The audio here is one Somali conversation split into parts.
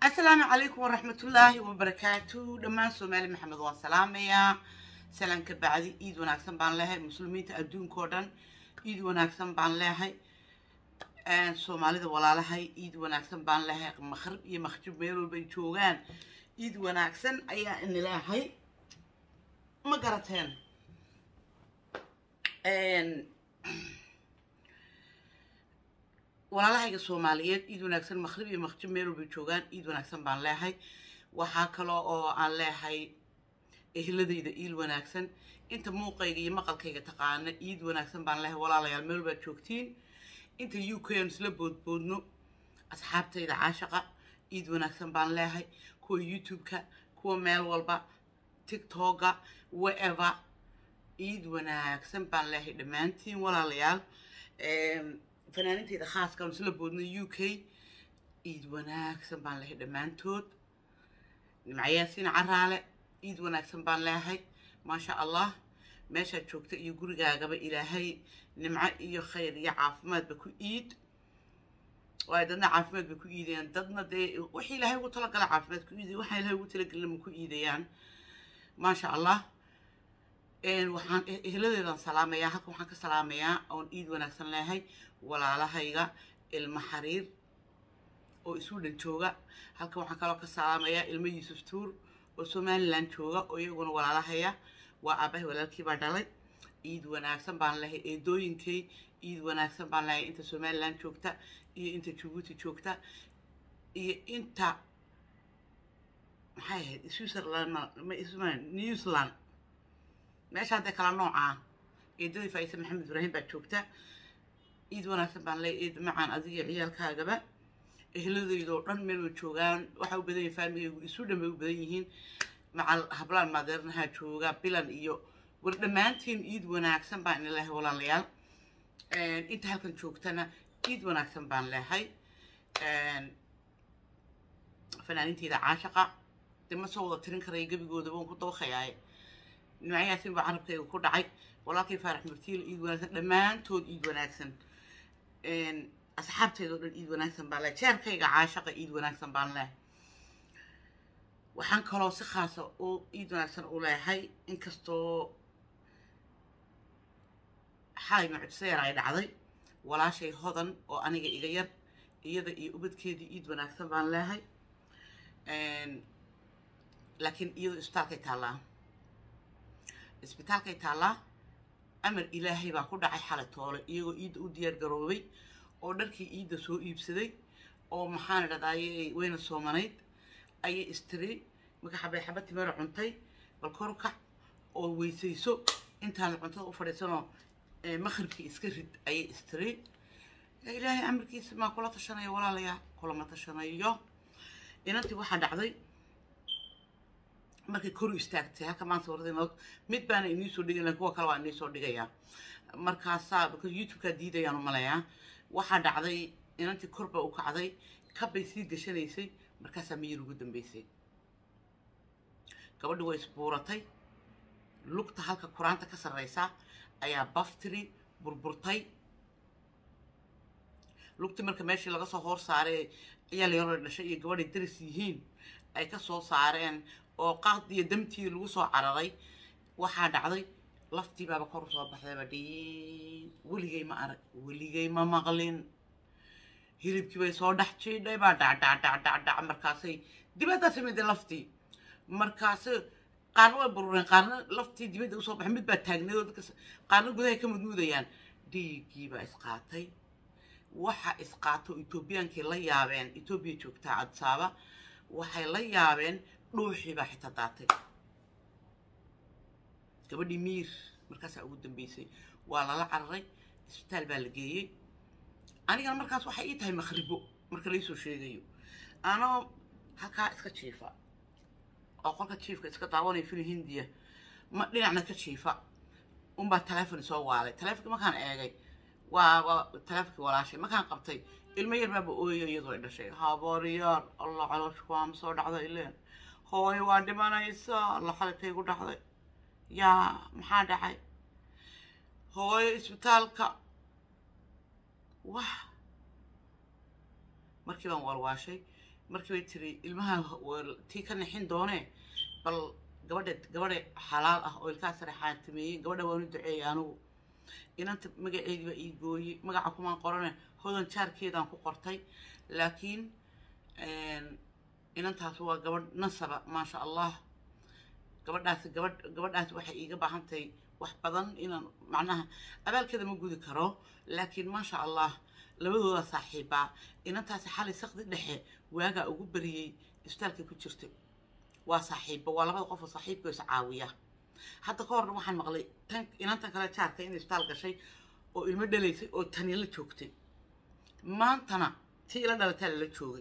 asalaamu calaykum waraxmatullaahi wabarakaatu dhammaan soomaali maxamed waan salaamayaa salaan ka bacdi iid wanaagsan baan leehay muslimiinta adduunka oo dhan iid wanaagsan baan leehay soomaalida walaalahay iid wanaagsan baan leehay makhrib iyo makjub meel walba ay joogaan iid wanaagsan ayaa ini leehay ma garateen walaalahayga soomaaliyeed iid wanaagsan makhrib iyo makjib meel walbay joogaan iid wanaagsan baan leehay waxaa kaloo oo aan leehay ehladayda iil wanaagsan inta muuqayga iyo maqalkayga taqaana iid wanaagsan baan leehay walaalayaal meel walbaad joogtiin inta u k aan isla boodboodno asxaabtayda caashaqa iid wanaagsan baan leehay kuwa youtube-ka kuwa meel walba tiktoka whatever iid wanaagsan baan leehay dhammaantiin walaalayaal fanaanintayda khaaska aan isla boodno u k iid wanaagsan baan leehay dhammaantood nimcayaasiin caraale iid wanaagsan baan leehay maasha allah meeshaad joogta iyo gurigaagaba ilaahay nimco iyo khayr iyo caafimaadba ku iid waayo dadna caafimaad bay ku iidayaan dadna dee wax ilaahay ugu talagala caafimaad ku iidaya waxaa ilahay ugu talagelin ma ku iidayaan maasha allah waxaan ehladeedaan salaamayaa halkan waxaan ka salaamayaa oon iid wanaagsan leehay walaalahayga ilmo xariir oo isu dhan jooga halkan waxaan kaloo ka salaamayaa ilmo yuusuf tuur oo somalilan jooga oo iyaguna walaalahaya waa aabahay walaalkii baa dhalay iid wanaagsan baan lehay eedooyinkay iid wanaagsan baan lehay inta somalilan joogta iyo inta jabuuti joogta iyo inta maxay ahayd switzerland new zealand meesha hadda kala noocaa eedadii faaiisa maxamed ibraahim baa joogta iid wanaagsan baan lehay eed macaan adiga ciyaalkaagaba ehladeydoo dhan meel way joogaan waxaa u badan yihin faamigaygu isu dhan bay u badan yihiin macal hablaan maadeernaha jooga bilan iyo war dhammaantiin iid wanaagsan baan ina lehay walaalayaal inta halkan joogtana iid wanaagsan baan lehay fanaaninteyda caashaqa dee ma soo wada tirin karaya gebigooda waan ku dabaqayaaye nimcayaasin baa carabkayga ku dhacay walaalkay faarax murtiil iid wanaagsan dhammaantood iid wanaagsan asxaabteedao dhan iid wanaagsan baan lehay jeerkayga caashaqa iid wanaagsan baan lehay waxaan kaloo si khaasa oo iid wanaagsan u leehay inkastoo xalay mucjiso yar ay dhacday walaashay hodan oo aniga iga yar iyada iyo ubadkeedii iid wanaagsan baan leehay laakiin iyadoo isbitaalkay taallaa isbitaalkay taallaa amar ilaahay baa ku dhacay xalay toole iyagoo iidda u diyaar garoobay oo dharkii iidda soo iibsaday oo maxaan dhadaaye wayna soomanayd ayay istiri marka xabay xaba timeera cuntay bal korkac oo weysayso intaan cuntada u fadhiisanoo maqribkii iska rid ayay istiri ilaahay amarkiisa maa kula tashanaya walaalayaa kulama tashanayo inantii waxaa dhacday markay koru istaagtay halka maanta warada mid baana inii soo dhigay lakin kuwa kale waa inii soo dhigayaa markaasaa because youtube-kaa diidayaan umalayaa waxaa dhacday inantii korba u kacday kabbay sii gashanaysay markaasaa miyir ugu dambeysay gabadhi way isbuuratay lugta halka qur-aanta ka sarreysa ayaa baftiri burburtay lugtii marka meeshii laga soo hoor saaray ciyaal yaroo dhashay iyo gabadhay daris yihiin ay ka soo saareen oo qaad iyo damtii lagu soo cararay waxaa dhacday laftii baaba kor usoo baxdayba dhii weligay ma arag weligay ma maqlin hilibkii bay soo dhex jiidhay baa dhacdhacdhacdhacdhac markaasay dibadda timid laftii markaas qaarna way burureen qaarna laftii dibadda usoo baxay mid baa taagneed oo dadka qaarna gudahay ka mudmuudayaan dhiiggii baa isqaatay waxa isqaato etoobiyaankii la yaabeen etoobiya joogtaa cadsaaba waxay la yaabeen dhuuxii baa xitaa daatay gabadhii miir markaasaa ugu dambeysay waa lala cararay isbitaal baa la geeyey anigana markaas waxay ii tahay makhribo marka laysoo sheegayo anoo halkaa iska jiifa oo qolka jiifka iska daawanaya fili hindiya ma dhinacna ka jiifa unbaa taleefon soo waalay taleefonki markaan eegay waa waa taleefonkii walaashay markaan qabtay ilmo yar baaba ooyo iyadoo ay dhashay habaryaar allah calooshku waa ma soo dhacda ileen hooyo waa dhimanaysa alla xalitay igu dhacday yaa maxaa dhacay hooyo isbitaalka wah markii baan walwaashay markii bay tiri ilmaha waa tii ka nixin doonee bal gabadha gabadha xalaal ah oo ilkaha sare xaatimeeyey gabadha waanu duceeyey anugu inanta magaceedii baa ii gooyey magaca kumaan qorane hodan jaarkeedaan ku qortay laakiin inantaas waa gabadh nasaba maasha allah gabadhaasi gabadh gabadhaasi waxay iiga baahan tahay wax badan inaan macnaha abaalkeeda ma gudi karo laakiin maasha allah labadooda saaxiibaa inantaasi xalay sakdi dhexe waagaa ugu bariyey isbitaalkay ku jirtay waa saaxiibba waa labada qof oo saaxiibka is caawiya hadda ka horna waxaan maqlay tan inantan kale jaarka in isbitaal gashay oo ilmo dhalaysay oo tani la joogtay maantana tii ila dhalataa lala joogay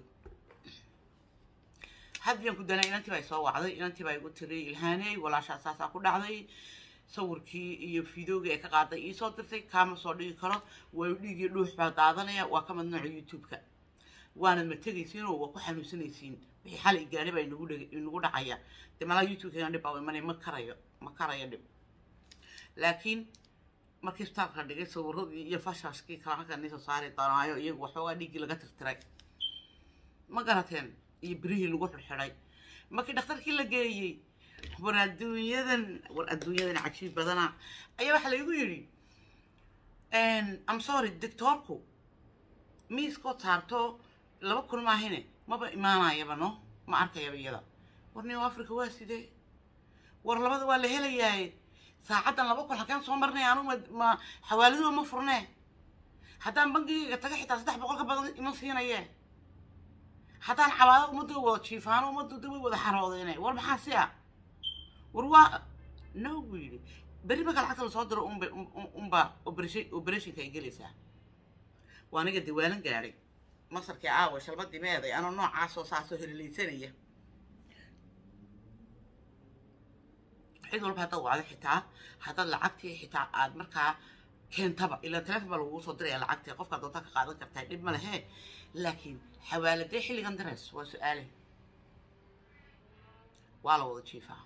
hadbiyaan ku danay inantii baa soo wacday inantii baa igu tiri ilhaaney walaashaa saasaa ku dhacday sawirkii iyo fideogii ay ka qaaday iisoo dirtay kaama soo dhigi karo waa dhiigii dhuux baa daadanaya waa ka madnuuca youtube-ka waanad ma tegaysiin oo waa ku xanuunsanaysiin wixii xalay gaari baa inagu dheg inagu dhacaya dee malaa youtube-ka dhib baa imanay ma karayo ma karayo dhib laakiin markii isbitaalka la dhigay sawiradii iyo fashashkii kala halkan niisoo saari doonaayo iyagu waxoogaa dhiiggii laga tirtiray ma garateen iyo birihii lagu xirxiday markii dhakhtarkii la geeyey war adduunyadan war adduunyadan cajiib badana ayaa waxaa laygu yidhi am sorry doctoorku miiskoo saarto laba kun maahine maba imaanayaba no ma arkayaba iyada war new africa waa sidee war labada waa la helayaaye saacaddan laba kun halkeen soo marnay anu ma ma xawaaladuhu ma furnee haddaan bangigayga taga xitaa saddex boqol ka badan ima siinayee haddaan cabaado ummadda wada jiifaano ummadda way wada xaroodeene war maxaa si a war waa no buu yidhi berri marka lacagta lasoo diro unba unba operation operationka ay gelaysaa waa aniga diwaalan gaadhay masarkii aawa shalbadii meeday anoo noocaasoo saasoo helilaysanaya cid walba haddaad wacdo xitaa haddaad lacagtii xitaa aad markaa keentaba ilaa teleefon baa lagugu soo diraya lacagtii qofkaad doontaa ka qaadan kartaa dhib ma lehe laakiin xawaaladee xilligan dirays waa su-aale waa la wada jiifaa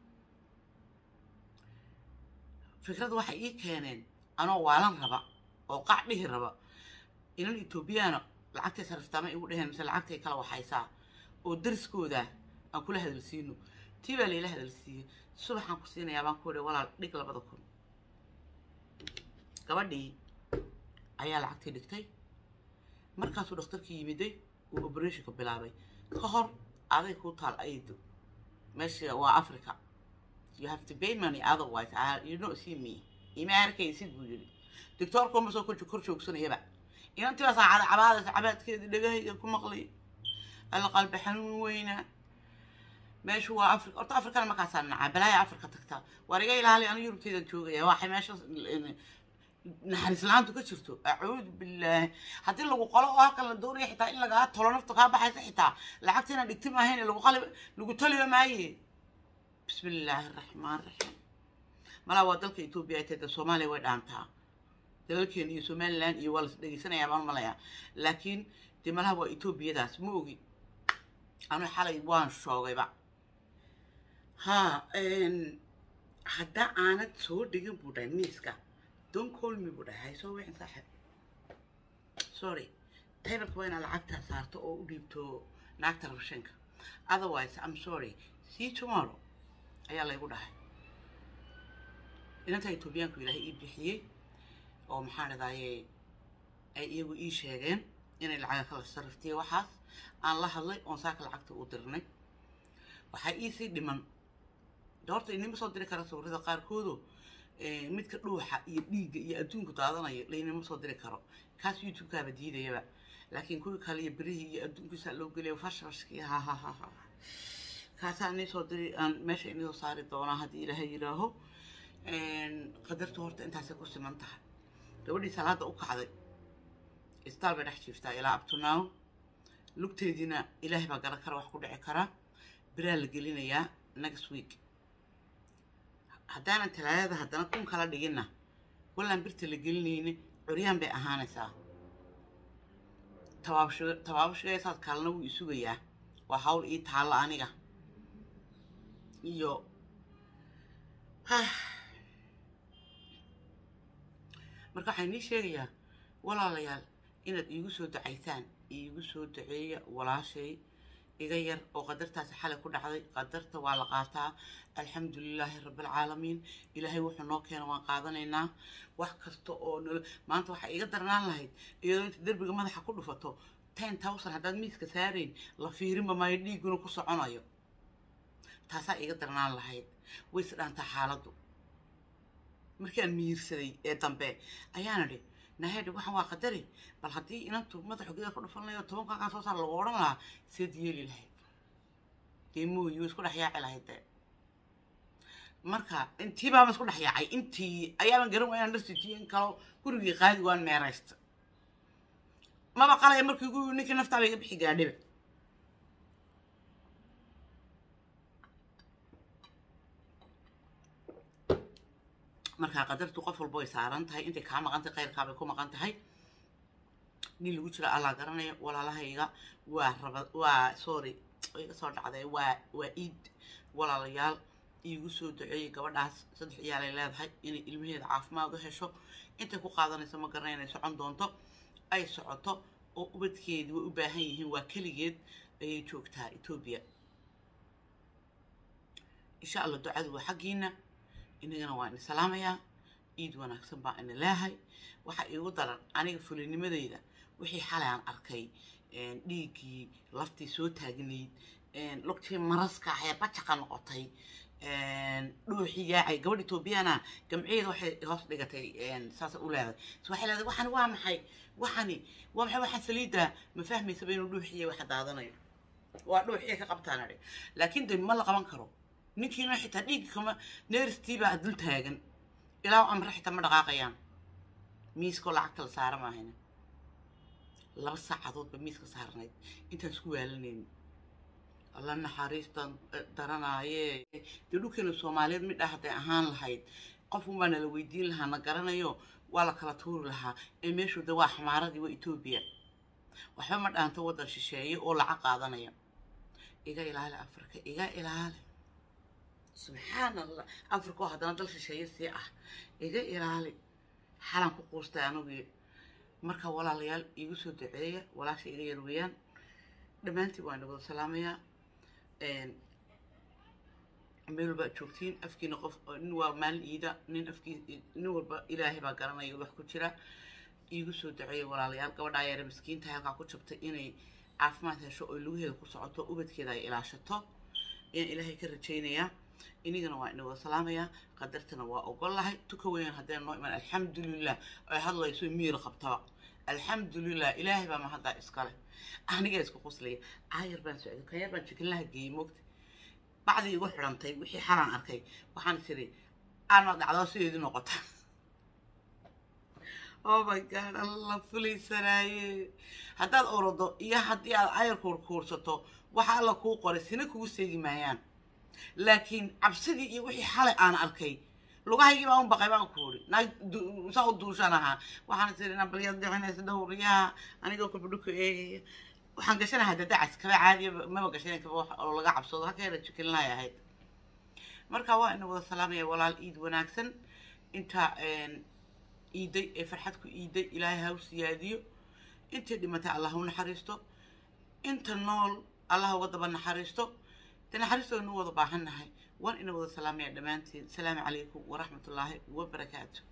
fikrada waxay ii keeneen anoo waalan raba oo qac dhihi raba inan etoobiyaana lacagtay sariftaama igu dheheen mise lacagtay kala waxaysaa oo dariskooda aan kula hadalsiino tii baa layla hadalsiiyey subaxaan ku siinayaa baan ku idhi walaal dhig labada kun gabadhii ayaa lacagtii dhigtay markaasuu dhakhtarkii yimiday uu operationka bilaabay ka hor aday kuu taal aydo meesha waa africa you have to pay money otherwise I, you don't see me ima arkaysid buu yidhi doctoorku ma soo kor kor joogsanayaba inantii baa saacada cabaadaysa cabaadkeedii dhagahayga ku maqlay alla qalbi xanuun weyna meeshu waa africa horta africana markaasaa nacaa balaaya africa tagtaa waar iga ilaali anu yurubteydan joogaya waxay meesha naxariis la-aantu ka jirto acuudu billaahi haddii lagu qolo oo halkan la doonaya xitaa in lagaa tolo nafta kaa baxaysa xitaa lacagta inaan dhigti maahayn lagu qali lagu taliba maaye bismi illaahi araxmaan raxiim malaa waa dalka etoobiya ay tahay soomaaliya way dhaantaa dalalkeena iyo somaliland iyo waa las dhegeysanayaa baan malayaa laakiin dee malaha waa etoobiyadaas ma ogi anu xalay waan shoogayba ha hadda aanad soo dhigin buu dhahay miiska don't call me buu dhahay haysoo wixin saaxib sorry taybalka waa inaad lacagta saarto oo u dhiibto naagta rabshanka otherwise i'm sorry see tomorrow ayaa laygu dhahay inantaa etoobiyaanku ilaahay ii bixiyey oo maxaa dhadaaye ay iyagu ii sheegeen inay lacaga kala sariftiya waxaas aan la hadlay oon saaka lacagta u dirnay waxaa iisii dhiman de horta inima soo diri kara sawirada qaarkoodo midka dhuuxa iyo dhiigga iyo adduunku daadanayo laynima soo diri karo kaas youtube-kaaba diidayaba laakiin kuwii kale iyo berihii iyo adduunkiisaa loo geliya fashfashkii ha ha ha ha kaasaa inii soo diri aan meesha inii soo saari doonaa haddii ilaahay yidhaaho qadartu horta intaasay ku siman tahay gabadhii salaada u kacday istaal bay dhex jiiftaa ilaa abtunaaw lugteediina ilaahay baa garan kara wax ku dhici kara biraa la gelinayaa next week haddaanan talaadada haddana kun kala dhiginna wallaan birta la gelinayni curyaan bay ahaanaysaa tabaabsho tabaabashagaysaad kaalna wuu isugayaa waa hawl ii taalla aniga iyo marka waxaan nii sheegayaa walaalayaal inaad iigu soo ducaysaan iigu soo duceeya walaashay iga yar oo qadartaasi xalay ku dhacday qadarta waa la qaataa alxamdulilaahi rabbilcaalamiin ilaahay wuxuu noo keena waan qaadanaynaa wax kasta oo nolo maanta waxaa iga darnaan lahayd iyadoo inta derbiga madaxa ku dhufato ten thousand haddaad miiska saarayn la fiirinba maayo dhiiguna ku soconayo taasaa iga darnaan lahayd way is dhaantaa xaaladdu markii aan miirsaday ee dambe ayaana idhi nahedhi waxaan waa qadari bal haddii inantu madaxu gida ku dhufan lahayo toban kaakaa soo saar lagu odhan lahaa seed yeeli lahayd dee mooyi way isku dhex yaaci lahayd dee marka intii baaba isku dhex yaacay intii ayaaban garan waa inaan dharsijiyo in kalo gurigii qaadi waan meeraysta maba qalaya markii gu ninkii naftaaba iga bixi gaadhiba markaa qadartu qof walba way saaran tahay intay kaa maqan tahay khayrkaabay ku maqan tahay nin lagu jiro allaa garanaya walaalahayga waa raba waa sorry iga soo dhacday waa waa iid walaalayaal iigu soo duceeyey gabadhaas saddex ciyaalay leedahay inay ilmaheeda caafimaad u hesho intay ku qaadanayso ma garanay inay socon doonto ay socoto oo ubadkeedii way u baahan yihiin waa keligeed ayay joogtaa etoobiya insha allah ducadu waa xaggiina inagana waa ini salaamayaa iid wanaagsan baa ina leehay waxaa iigu daran aniga fulinimadeyda wixii xalay aan arkay dhiiggii laftii soo taagnayd lugtii maraska ahee bajaqa noqotay dhuuxii yaacay gabadh etoobiyana gamciyeeda waxay hoos dhigatay saasa u leedahay s waxay leedahay waxani waa maxay waxani waa maxay waxaan saliidda ma fahmaysaba inuu dhuuxiya waxa daadanayo waa dhuuxiya ka qabtaan adhi laakiin de ma la qaban karo ninkiina xitaa dhiigga kama neeristiibaa dul taagan ilaa amre xitaa ma dhaqaaqayaan miiskoo lacagta la saara maahayna laba saacadoodba miiska saarnayd intaan isku waalanayni alla naxariistan daranaaye dee dhulkeena soomaaliyeed midha hadday ahaan lahayd qofun baa nala weydiin lahaa na garanayo waa la kala tuuri lahaa ee meeshu de waa xamaaradii waa etoobiya waxba ma dhaanto waddan shisheeye oo lacag qaadanaya iga ilaali afrika iga ilaali subxaan allah afrika oo haddana dal shisheeye sii ah iga ilaali xalan ku quustay anugii marka walaalayaal iigu soo duceeya walaasha iga yar weeyaan dhammaantiin waan wada salaamayaa meel walba ad joogtiin afkiina qof nin waa maalin iida nin afkii nin walba ilaahay baa garanaya wax ku jira iigu soo duceeya walaalayaal gabadhaa yare miskiinta halkaa ku jabtay inay caafimaad hesho oo lugaheeda ku socoto ubadkeeda ay ilaashato ayaan ilaahay ka rajaynayaa inigana waa ina wada salaamayaa qadartana waa ogol lahay tuka weyan haddayna noo imaan alxamdulilah ay hadlayso miir qabtaba alxamdulilah ilaahay baa mahaddaa iskale anigaa isku quslaya caayar baan socday kanyar baan jikinlaha geeyey moogta bacdii igu xidhantay wixii xalaan arkay waxaan tiri aanma dhacdoo sideedii noqota oh my god alla fulaysanaaye haddaad orodo iyo haddii aad ayar kuurkuursato waxa alla kuu qoray sina kugu seegi maayaan laakiin cabsidii iyo wixii xalay aan arkay lugahaygii baa un baqay baan ku uri naag saa u duushan ahaa waxaan tiri nabalyaad dhicinaysa dhowriyaha anigoo kabadhuka eegaya waxaan gashanahaa dadacas kaba caadiya maba gashanan kaba wax oo laga cabsoodo halkeeda jikinlahay ahayd marka waa ina wada salaamaya walaal iid wanaagsan inta iiday ee farxad ku iiday ilaahay ha u siyaadiyo intay dhimatay allah u naxariisto inta nool allah uga daba naxariisto de naxariistooda nu wada baahan nahay waan ina wada salaamaya dhammaantiin asalaamu calaykum waraxmat ullaahi wabarakaatu